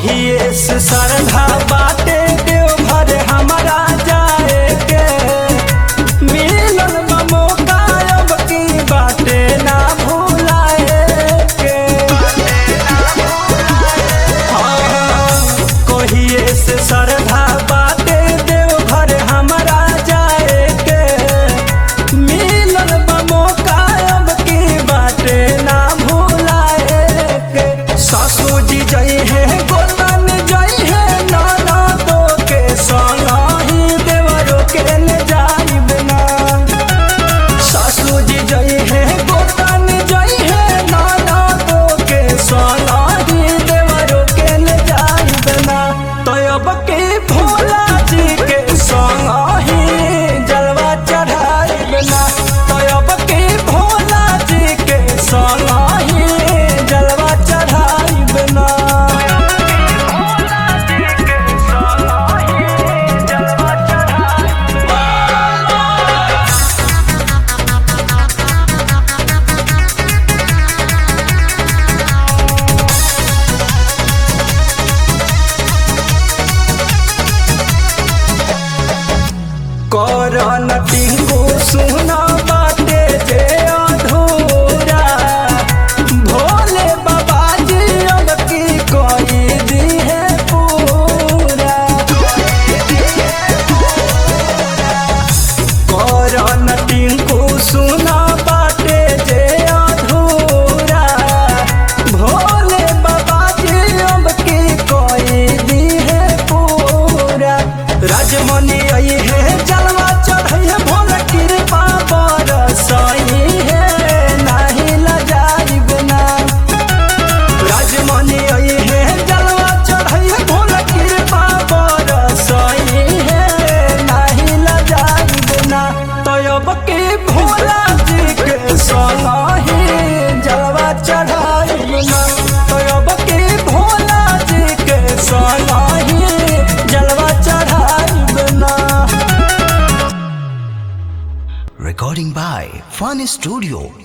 कहिए से सरधा बाटे देवघर हमारा जाए के मिलन बा मौका अब की बाटे ना भुलाए के हाँ, कहिए से सरधा बाटे देवघर हमारा जाए के मिलन बा मौका अब की बाटे ना भुलाए के सासू जी जई है गोतन जई है नाना दो के संग ही देवरो के ले जाइब ना सासू जी जई है गोतन जई है नाना दो के संग ही देवरो के ले जाइब ना तो अब के भोला जी के संग ही जलवा चढ़ाइब ना तो अब के भोला जी के संग ही जलवा चढ़ाइब ना करन टिंगू सुना बाटे जे अधूरा भोले बाबा जी अब की कोई दी है पूरा करन टिंगू सुना बाटे जे अधूरा भोले बाबा जी अब की कोई दी है पूरा राजमणि आई है जलवा चढ़ई है भोल कृपा बरसई है नाही लजाइब ना राजमणि आई है जलवा चढ़ई है भोल कृपा बरसई है नाही लजाइब ना तो अब के भोला जी के संग ही जलवा चढ़ाइब ना तो अब के भोला जी के संग ही जलवा चढ़ाइब ना Recording by Fun Studio